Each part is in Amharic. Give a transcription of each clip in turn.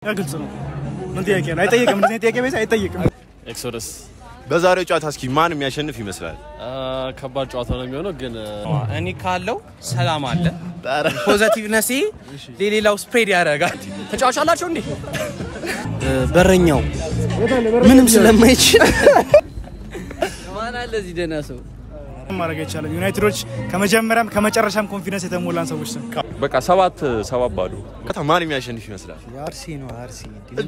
ግልጽ ነው። ምን ጥያቄ ነው? አይጠይቅም። እንደዚህ ጥያቄ ቤት አይጠይቅም። ኤክሶደስ በዛሬው ጨዋታ እስኪ ማን የሚያሸንፍ ይመስላል? ከባድ ጨዋታ ነው የሚሆነው፣ ግን እኔ ካለው ሰላም አለ። ፖዘቲቭነሴ ለሌላው ስፕሬድ ያደርጋል። ተጫዋች አላቸው እንዴ? በረኛው ምንም ስለማይችል ማን አለ እዚህ ደህና ሰው? ማድረግ አይቻልም። ዩናይትዶች ከመጀመሪያም ከመጨረሻም ኮንፊደንስ የተሞላን ሰዎች ነው። በቃ ሰባት ሰባት ባዶ ከታ ማን የሚያሸንፍ ይመስላል? አርሲ ነው አርሲ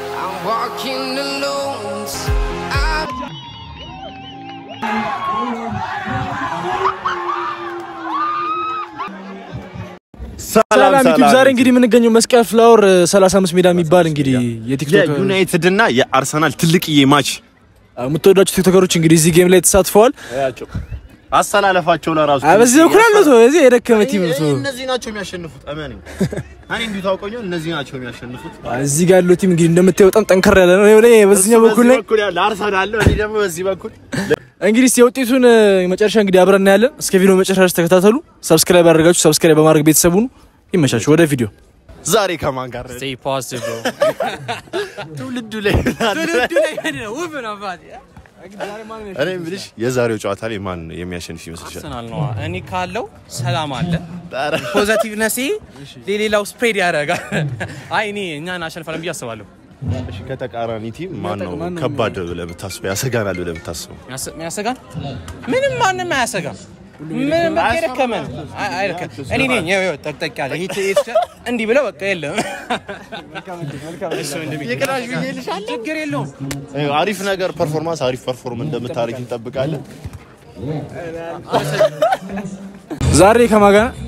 ሰላም ዩቲዩብ። ዛሬ እንግዲህ የምንገኘው መስቀል ፍላወር 35 ሜዳ የሚባል እንግዲህ የቲክቶክ የዩናይትድ እና የአርሰናል ትልቅዬ ማች የምትወዳቸው ቲክቶከሮች እንግዲህ እዚህ ጌም ላይ ተሳትፈዋል። አሰላለፋቸው ለራሱ አ በዚህ በኩል ያለው ሰው እዚህ የደከመ ቲም ነው። ሰው እነዚህ ናቸው የሚያሸንፉት። እመኔ እኔ እንዲሁ ታውቀኛል። እነዚህ ናቸው የሚያሸንፉት። እዚህ ጋር ያለው ቲም እንግዲህ እንደምታየው በጣም ጠንከር ያለ ነው። እኔ በዚህኛው በኩል ላይ በኩል ያለ አርሰናል ነው። እኔ ደግሞ በዚህ በኩል እንግዲህ እስኪ የውጤቱን እ፣ መጨረሻ እንግዲህ አብረን እናያለን። እስከ ቪዲዮ መጨረሻ ድረስ ተከታተሉ። ሰብስክራይብ ያደርጋችሁ ሰብስክራይብ በማድረግ ቤተሰቡን ይመቻችሁ። ወደ ቪዲዮ ዛሬ ከማን ጋር ስቴይ ፖዚቲቭ ብሮ ትውልዱ ላይ ውብ ነው አባቴ። እኔ የምልሽ የዛሬው ጨዋታ ላይ ማን የሚያሸንፍ ይመስልሻል? አርሰናል ነው። እኔ ካለው ሰላም አለ። ፖዘቲቭነሴ ለሌላው ስፕሬድ ያደርጋል። አይ እኔ እኛን አሸንፋለን ብዬ አስባለሁ። እሺ ከተቃራኒ ቲም ማን ነው ከባድ ብለህ የምታስበው ያሰጋናል ብለህ የምታስበው? ያሰ- የሚያሰጋን ምንም ማንም አያሰጋም። ምንም በቃ የደከመ ነው። አይ- አይደከም። እኔ ነኝ ይኸው ይኸው ጠቅጠቅ ያለ ይሄ ይሄ እንዲህ ብለው በቃ የለም ችግር የለውም። ይኸው አሪፍ ነገር ፐርፎርማንስ አሪፍ ፐርፎርም እንደምታደርግ እንጠብቃለን። ዛሬ ከማን ጋር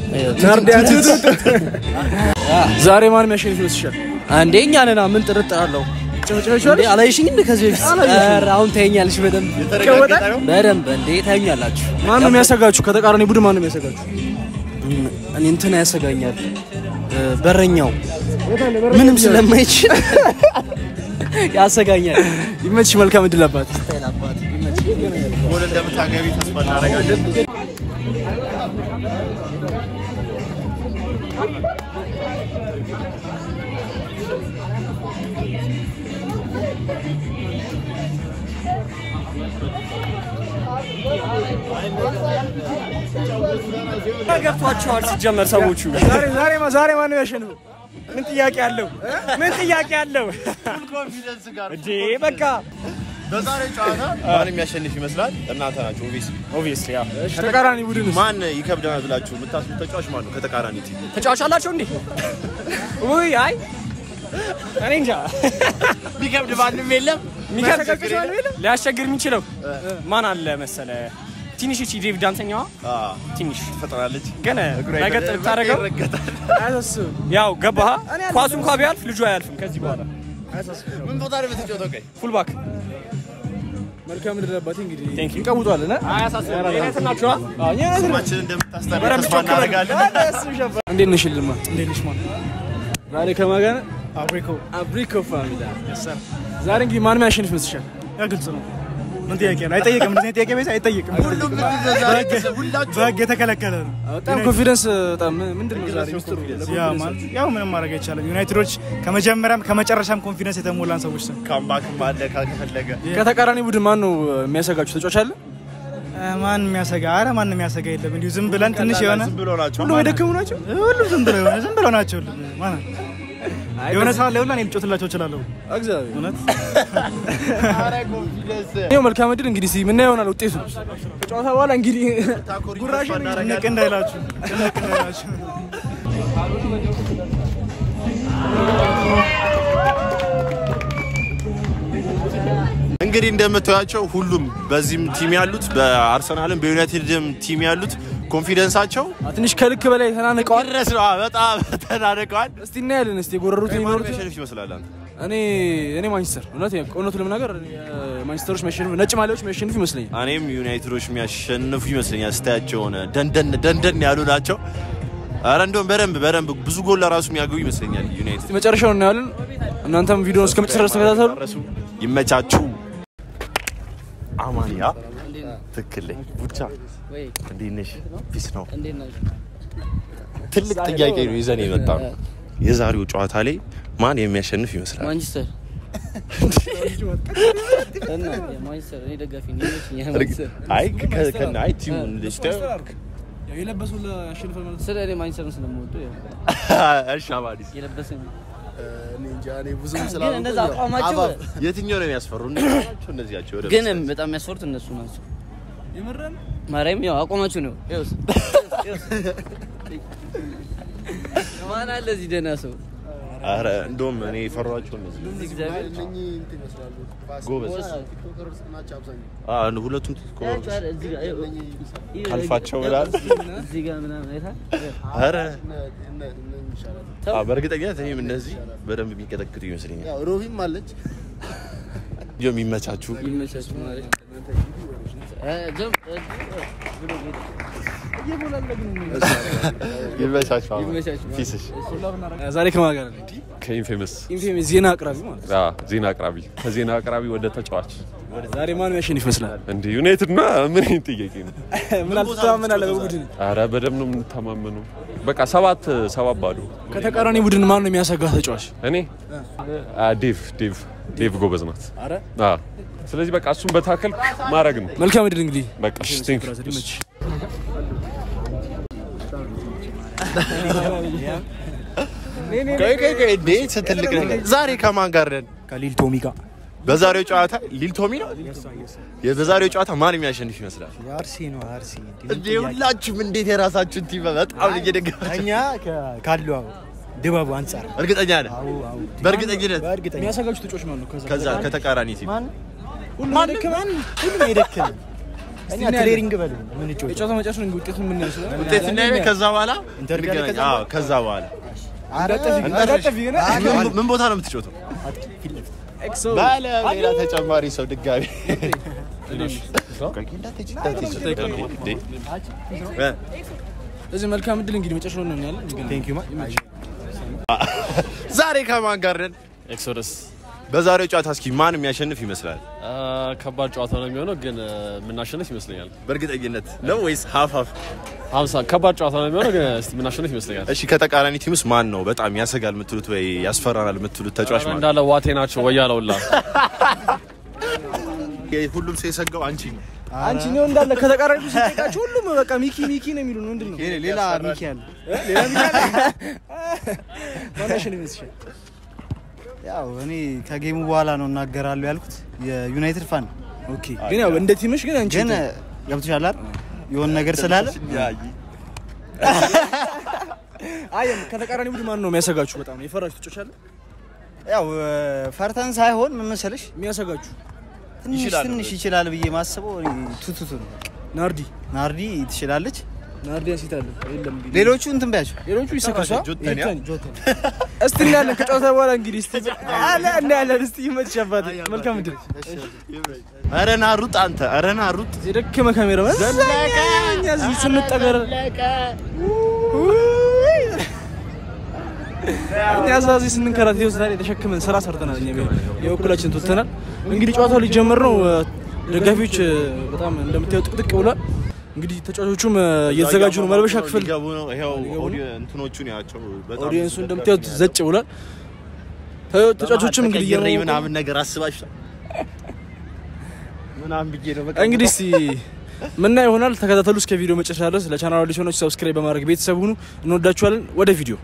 ዛሬ ማን የሚያሸንፍ ይመስልሻል? አንዴ እኛ ነና ምን ጥርጥር አለው? እንዴ አላየሽኝ እንደ ከዚህ በፊት ኧረ አሁን ታየኛለሽ በደንብ በደንብ እንዴ ታዩኛላችሁ። ማን ነው የሚያሰጋችሁ? ከተቃራኒ ቡድን ማን ነው የሚያሰጋችሁ? እኔ እንትን ያሰጋኛል እ፣ በረኛው ምንም ስለማይችል ያሰጋኛል። ይመችሽ። መልካም እድል አባት። ጎል እንደምታገቢ ተስፋ እናደርጋለን። ገብቷቸዋል ሲጀመር ሰዎቹ ዛሬ ዛሬ ማ- ዛሬ ማን ነው የሚያሸንፈው? ምን ጥያቄ አለው? ምን ጥያቄ አለው? እንዴ በቃ በዛሬው ጨዋታ ማን የሚያሸንፍ ይመስላል? እናንተ ናቸው ኦብቪየስሊ። ኦብቪየስሊ ያ ተቃራኒ ቡድን ማን ይከብደናል ብላችሁ የምታስቡት ተጫዋች ማን ነው? ከተቃራኒ ቲም ተጫዋች አላቸው እንዴ? ውይ አይ እኔ እንጃ ሊከብድ ማንም የለም። የሚከብድ ሊያስቸግር የሚችለው ማን አለ መሰለ ትንሽ እቺ ዴቪድ ዳንተኛዋ ትንሽ ትፈጥራለች። ግን ነገር ብታደርገው አያሳስብም። ያው ገባህ ኳሱ እንኳ ቢያልፍ ልጁ አያልፍም ከዚህ በኋላ ምን ቦታ ላይ የምትጫወተው? ቆይ ፉልባክ መልካም እድል አባቴ። እንግዲህ Thank you. እንቀውጧለን እ? አያሳስብም ናቸዋ ስማችን እንደምታስጠራ ተስፋ እናደርጋለን። እንዴት ነሽ ልማ? እንዴት ነሽ ማን? ዛሬ ከማን ጋር አብሪኮ አብሪኮ ፋሚሊ ዛሬ እንግዲህ ማን የሚያሸንፍ ይመስልሻል? ያ ግልጽ ነው። ምን ጥያቄ ነው? አይጠይቅም። እንደዚህ ጥያቄ ቤት አይጠይቅም። በህግ የተከለከለ ነው። በጣም ኮንፊደንስ በጣም ምንድን ነው ዛሬ ሚስጥሩ? ያ ማለት ያው ምንም ማድረግ አይቻልም። ዩናይትዶች ከመጀመሪያም ከመጨረሻም ኮንፊደንስ የተሞላን ሰዎች ነው። ካምባክም አለ ከፈለገ ከተቃራኒ ቡድን ማን ነው የሚያሰጋችሁ ተጫዋች አለ? ማን የሚያሰጋ? አረ ማን የሚያሰጋ የለም። እንዲሁ ዝም ብለን ትንሽ የሆነ ዝም ብሎ ናቸው። ሁሉም የደከሙ ናቸው። ሁሉም ዝም ብለው የሆነ ዝም ብለው ናቸው። ሁሉም ማን የሆነ ሰዓት ላይ ሁላ እኔ ልጮትላቸው እችላለሁ። እግዚአብሔር እውነት ይኸው መልካም እድል እንግዲህ እስኪ ምናየው ይሆናል ውጤቱ ከጨዋታ በኋላ እንግዲህ ጉራሽ ጭንቅ እንዳይላችሁ ጭንቅ እንዳይላችሁ። እንግዲህ እንደምታያቸው ሁሉም በዚህም ቲም ያሉት በአርሰናልም በዩናይትድም ቲም ያሉት ኮንፊደንሳቸው ትንሽ ከልክ በላይ ተናንቀዋል። ድረስ ነው። በጣም ተናንቀዋል። እስቲ እናያለን። እስቲ የጎረሩት ማን የሚኖሩት የሚያሸንፍ ይመስላል አንተ? እኔ እኔ ማንቸስተር እውነት እውነቱ ለመናገር ማንቸስተሮች የሚያሸንፉ ነጭ ማሊያዎች የሚያሸንፉ ይመስለኛል። እኔም ዩናይትዶች የሚያሸንፉ ይመስለኛል። ስታያቸው ሆነ ደንደን ደንደን ያሉ ናቸው። አረ እንደውም በደንብ በደንብ ብዙ ጎል ለራሱ የሚያገቡ ይመስለኛል ዩናይትድ። እስቲ መጨረሻውን እናያለን። እናንተም ቪዲዮውን እስከ መጨረሻ ድረስ ተከታተሉ። ጨረሱ። ይመቻችሁ። አማንያ ትክክል ነኝ። ቡቻ ወይ እንዴት ነሽ? ፒስ ነው። እንዴት ናችሁ? ትልቅ ጥያቄ ነው ይዘን የመጣ ነው። የዛሬው ጨዋታ ላይ ማን የሚያሸንፍ ይመስላል? ማንቸስተር እና የማንቸስተር እኔ ደጋፊ ነኝ። ይመችኛል እርግ- ማንቸስተር። አይ ከ- ከ- አይ ቲሙን ስታየው ያው የለበሰው ለአሸንፈን ማለት ስለ እኔ ማንቸስተርን ስለምወደው ያው እሺ አባዲስ የለበሰኝ እኔ እንጃ እኔ ብዙም ግን ስላልኩኝ እንደዛ ያው አቋማቸው አባብ የትኛው ነው የሚያስፈሩ? እነዚህ ናቸው እነዚህ ናቸው። ወደ ግን መስጠት። በጣም የሚያስፈሩት እነሱ ናቸው። የምረን ማርያም ያው አቋማቸው ነው። ይኸውስ ይኸውስ። ማን አለ እዚህ ደህና ሰው ኧረ እንደውም እኔ የፈሯቸው እነዚህ እግዚአብሔር እነኚህ እንትን ይመስላሉ ፋሲል ጎበዝ። ቲክቶከርስ ናቸው አብዛኛው አ አንድ ሁለቱም ትኮ ያቸው አይደል እዚህ ጋር ይኸው። ይኸው አልፋቸው ይላል። እዚህ ጋር ምናምን አይተሃል? ኧረ እነ- እነ- እነኚህ ይሻላሉ አ በእርግጠኝነት እኔም እነዚህ በደንብ የሚቀጠቅጡ ይመስለኛል። ያው ሮቢም አለች እንዲያው የሚመቻችሁ ይመቻችሁ ማለት እ ጀም እ ብሎ ጌታ ይመቻችሁ። አሁን ይመቻችሁ። ፊስሽ ዛሬ ከማን ጋር ነን? ከኢንፌመስ ኢንፌም ዜና አቅራቢ ማለት ነው። ዜና አቅራቢ ከዜና አቅራቢ ወደ ተጫዋች ወደ ዛሬ ማን ያሸንፍ ይመስላል? እንደ ዩናይትድ ና ምን አይነት ጥያቄ ነው? ምን አልተማመናለህ በቡድን አረ በደምብ ነው የምንተማመነው። በቃ ሰባት ሰባት ባዶ። ከተቃራኒ ቡድን ማን ነው የሚያሰጋ ተጫዋች? እኔ አ፣ ዴቭ ዴቭ ዴቭ ጎበዝ ናት። አረ አ፣ ስለዚህ በቃ እሱን በታከል ማድረግ ነው። መልካም እድል እንግዲህ በቃ እሺ፣ ቴንክ ዩ። ብራዘር ይመችህ። ቆይ ቆይ ቆይ እንዴ ትልቅ ነገር ዛሬ ከማን ጋር ነን? ከሊል ቶሚ ጋር በዛሬው ጨዋታ ሊል ቶሚ ነው። በዛሬው ጨዋታ ማን የሚያሸንፍ ይመስላል? የአርሲ ነው አርሲ እንዴ ሁላችሁም እንዴት የራሳችሁን ቲም በጣም እየደገፋችሁ እኛ ካለው ድባቡ አንጻር እርግጠኛ ነህ? በእርግጠኝነት በእርግጠኛ የሚያሰጋችሁ ተጫዋች ማን ነው? ከዛ ከዛ ከተቃራኒ ቲም ሁሉም የደከመን ሁሉም የደከመን እኛ ትሬኒንግ በል ምን ጮህ የጨዋታ መጨረሻ እንግዲህ ውጤቱን ምን ይመስላል? ውጤት እናያለን። ከዛ በኋላ ኢንተር ጋር እንገናኝ። ከዛ አዎ ከዛ በኋላ እንዳጠፊ ግን ምን- ምን ቦታ ነው የምትጫወተው? ኤክሶ ባለ ሌላ ተጨማሪ ሰው ድጋሚ ቆይ፣ እንዳትሄጂ፣ እንዳትሄጂ። እንዴ? እ? እዚህ መልካም እድል እንግዲህ መጨረሻው ነው ያለን። እንግዲህ ቴንክ ዩ ማ ዛሬ ከማን ጋር ነን? ኤክሶደስ በዛሬው ጨዋታ እስኪ ማን የሚያሸንፍ ይመስላል? ከባድ ጨዋታ ነው የሚሆነው፣ ግን የምናሸንፍ ይመስለኛል። በእርግጠኝነት ነው ወይስ ሀፍ ሀፍ? ሀምሳ ከባድ ጨዋታ ነው የሚሆነው፣ ግን እስቲ የምናሸንፍ ይመስለኛል። እሺ ከተቃራኒ ቲም ውስጥ ማን ነው በጣም ያሰጋል የምትሉት ወይ ያስፈራናል የምትሉት ተጫዋች ማለት ነው? እንዳለ ዋቴ ናቸው ወያለውላ ሁሉም ሰው የሰጋው አንቺ ነው። አንቺ ነው እንዳለ ከተቃራኒ ሲጠቃችሁ ሁሉም በቃ ሚኪ ሚኪ ነው የሚሉን ምንድን ነው? ሌላ ሚኪ አለ ሌላ ሚኪ አለ? ማን ያሸንፍ ይመስልሻል? ያው እኔ ከጌሙ በኋላ ነው እናገራለሁ ያልኩት የዩናይትድ ፋን ኦኬ ግን ያው እንደ ቲምሽ ግን አንቺ ግን ገብቶሻል አይደል የሆነ ነገር ስላለ አይ ከተቃራኒ ቡድን ማን ነው የሚያሰጋችሁ? በጣም የፈራችሁ ተጫዋች አለ ያው ፈርተን ሳይሆን ምን መሰለሽ የሚያሰጋችሁ? ትንሽ ትንሽ ይችላል ብዬ ማስበው እኔ ቱቱቱ ነው ናርዲ ናርዲ ትችላለች ናርዲ ያሲት አለ የለም እንግዲህ ሌሎቹ እንትን ቢያቸው ሌሎቹ ይሰከሷ ጆተኒ፣ አ? እስቲ እናያለን ከጨዋታ በኋላ እንግዲህ እስቲ አለ እናያለን እስቲ ይመችሽ አባቴ መልካም እድል ኧረ ና ሩጥ አንተ፣ ኧረ ና ሩጥ። የደከመ ካሜራ እኛ እዚህ ስንጠገር እኛ እዛ እዚህ ስንንከራት ይኸው ዛሬ ተሸክመን ስራ ሰርተናል። እኛ የበኩላችን ትወተናል። እንግዲህ ጨዋታው ሊጀመር ነው። ደጋፊዎች በጣም እንደምታየው ጥቅጥቅ ብሏል። እንግዲህ ተጫዋቾቹም እየተዘጋጁ ነው። መልበሻ ክፍል ሊገቡ ነው። ይኸው ኦዲዮ እንትኖቹን ያቸው በጣም ኦዲየንሱ እንደምታዩት ዘጭ ብሏል። ተ- ተጫዋቾችም እንግዲህ ተቀይሬ እየሞቁ- ምናምን ነገር አስባችኋል ምናምን ብዬ ነው በቃ እንግዲህ እስቲ ምና ይሆናል። ተከታተሉ እስከ ቪዲዮ መጨረሻ ድረስ። ለቻናሉ አዲስ ሆናችሁ ሰብስክራይብ በማድረግ ቤተሰብ ሁኑ። እንወዳችኋለን። ወደ ቪዲዮ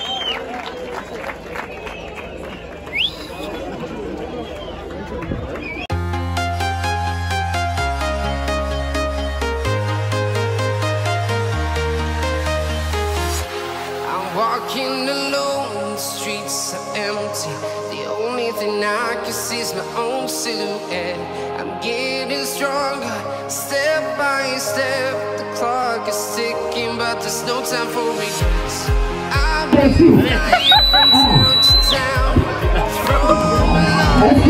I'm walking alone, the streets are empty. The only thing I can see is my own silhouette. I'm getting stronger, step by step. The clock is ticking, but there's no time for regrets. I've been flying from town to town, from Milan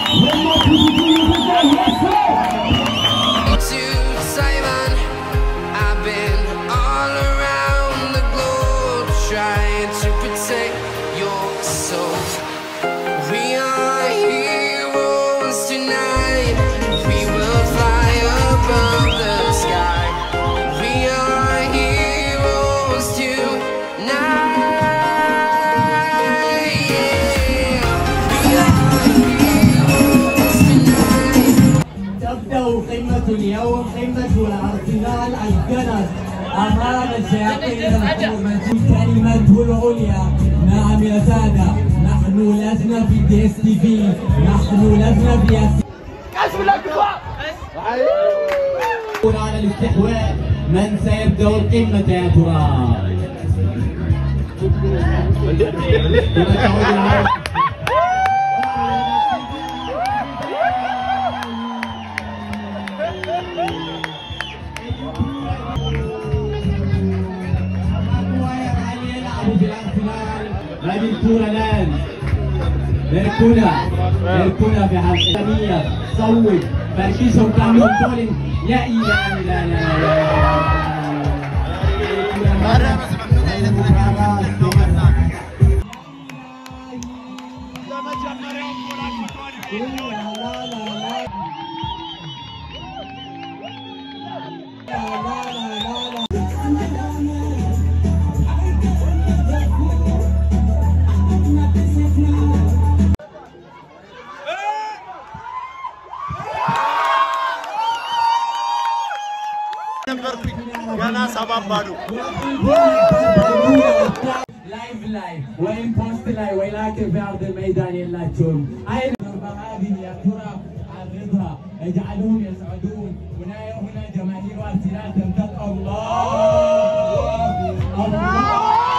to Taiwan. I've been all around the globe trying to protect your soul. We are heroes tonight. We will fly above the sky. We are heroes tonight. اليوم قمة الأرسنال الجنس أمام الشياطين الحكومة كلمته العليا نعم يا سادة نحن لسنا في دي اس تي في نحن لسنا في اس على الاستحواذ من سيبدأ القمة يا ترى؟ هذه الكرة الآن ميركونا ميركونا في حلقة صوت فركيسهم تعملوا بولينج لا إله إلا ገና ሰባት ባዶ ላይቭ ላይ ወይም ፖስት ላይ ወይ ላክ ፊ الميدان የላቸውም አይን هذه يا ترى عرضها اجعلهم يسعدون هنا هنا جماهير ارسنال تمتد الله الله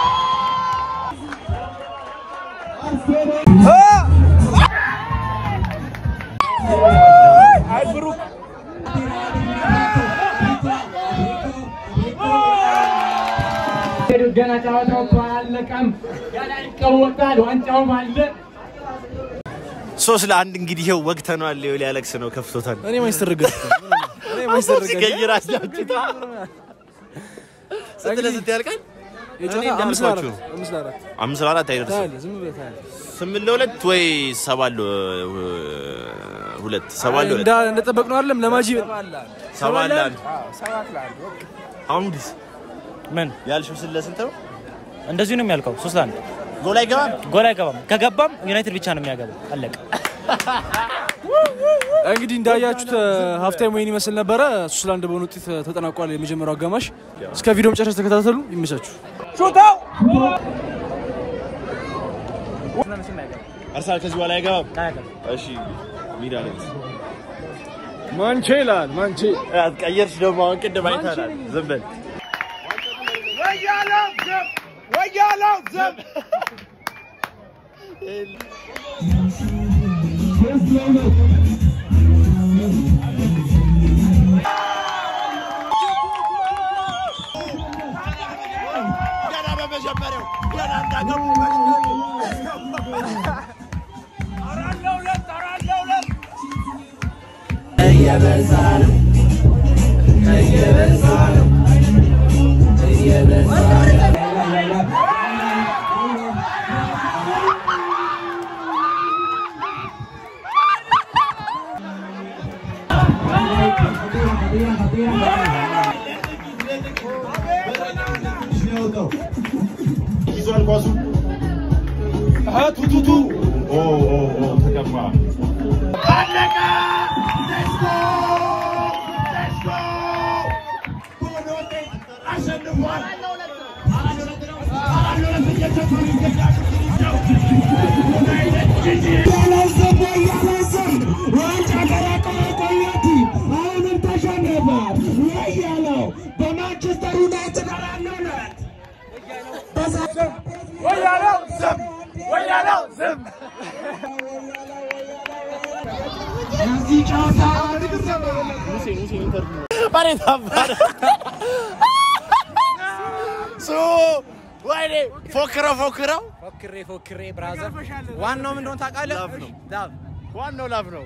ገና ጨዋታው እኮ አላለቀም። ገና ይቀወጣል። ዋንጫውም አለ። ሶስት ለአንድ እንግዲህ ይኸው ወግተነዋል። ይኸው ሊያለቅስ ነው ከፍቶታል። እኔ ማይስተርገት እኔ ማይስተርገት ሲቀይር አስላችታ ስንት ለስንት ያልቃል? እኔ አምስት እንዳልኳችሁ ለአራት አምስት ለአራት አምስት ለአራት አይደርስም። ታያለህ፣ ዝም ብለህ ታያለህ። ስምንት ለሁለት ወይ ሰባት ለ- ሁለት ሰባት ለሁለት እንዳ- እንደጠበቅነው አይደለም ለማጂ ሰባት ለአንድ አሁንስ ምን ያልሽው ስንት ለስንት ነው? እንደዚሁ ነው የሚያልቀው። ሶስት ለአንድ ጎል አይገባም። ጎል አይገባም። ከገባም ዩናይትድ ብቻ ነው የሚያገባው። አለቀ። እንግዲህ እንዳያችሁት ሀፍታይም ወይን ይመስል ነበረ። ሶስት ለአንድ በሆነ ውጤት ተጠናቋል የመጀመሪያው አጋማሽ። እስከ ቪዲዮ መጨረሻ ተከታተሉ። ይመቻችሁ። አርሰናል ከዚህ በኋላ አይገባም። እሺ ሜዳ ላይ ማንቼ ይላል ማንቼ ቀየርሽ ደግሞ አሁን ቅድም አይተናል። ዝም በል ገና በመጀመሪያው ገና እንዳገቡ እየበዛ ነው እየበዛ ነው እየበዛ ነው ይዟል ኳሱ ቱቱቱ ተቀማ አለቀ አሸንፏል ዋንጫ ቀላቀለ ቆየቲ አሁንም ተሸነፈ ወያለው በማንቸስተር ዩናይትድ አራት ለሁለት ወያለው ዝም ወያለው ዝም እዚህ ጨዋታ መሬት አባረ ሱ ወይኔ ፎክረው ፎክረው ፎክሬ ፎክሬ ብራዘር ዋናው ምን እንደሆነ ታውቃለህ? ላፍ ነው። ላፍ ዋናው ላፍ ነው።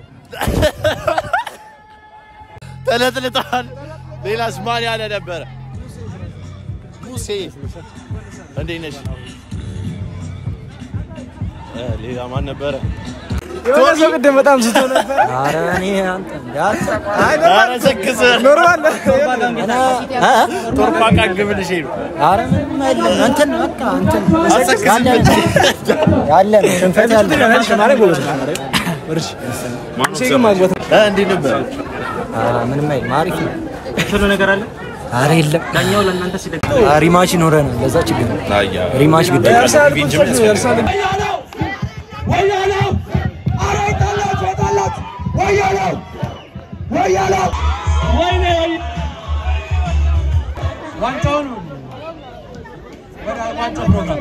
ተለጥልጠዋል። ሌላስ ማን ያለ ነበረ? ሙሴ እንዴት ነሽ? እ ሌላ ማን ነበረ? የሆነ ሰው ቅድም በጣም ስቶ ነበር። ኧረ እኔ አንተ ኧረ ሰክስ ኖርማል ቶርፓቃ ግብልሽ ነው። ኧረ ምንም አይደለም። እንትን በቃ እንትን ያለ ያለ ነው ሽንፈት ያለ ማለት ጎበዝ ነው። እርሽ ማነው ሙሴ ግን ማግባት እ እንዴት ነበር? ምንም አይልም። አሪፍ ነው። ሁሉ ነገር አለ። ኧረ የለም። ዳኛው ለእናንተ ሲደግ ሪማች ይኖረናል። ለዛ ችግር ነው። ሪማች ግድ ዋንጫውን ወደ ዋንጫው ፕሮግራም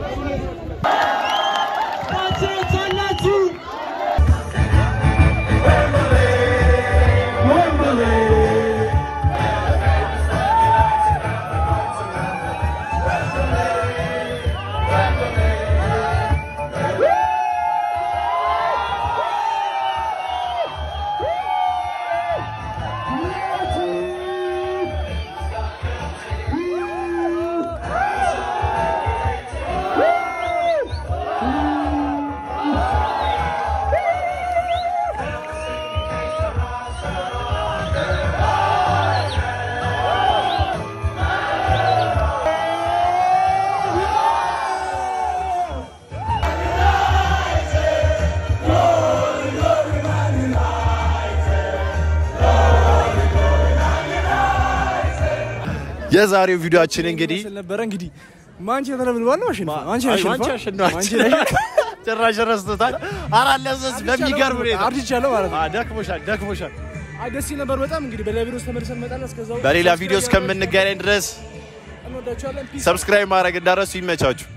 የዛሬው ቪዲዮአችን እንግዲህ ነበረ እንግዲህ ማንቸስተር ብልባል ነው አሸንፏል። ማንቸስተር ማንቸስተር አሸንፏል። አሸንፏል። ማንቸስተር ጭራሽ ረስቶታል። አራት ለሶስት በሚገርም ሁኔታ አርጅቻለሁ ማለት ነው። ደክሞሻል፣ ደክሞሻል። አይ ደስ ይል ነበር በጣም እንግዲህ በሌላ ቪዲዮ ውስጥ ተመልሰን እንመጣለን። እስከዛው በሌላ ቪዲዮ እስከምንገናኝ ድረስ እንወዳችኋለን። ፒስ ሰብስክራይብ ማድረግ እንዳረሱ ይመቻችሁ።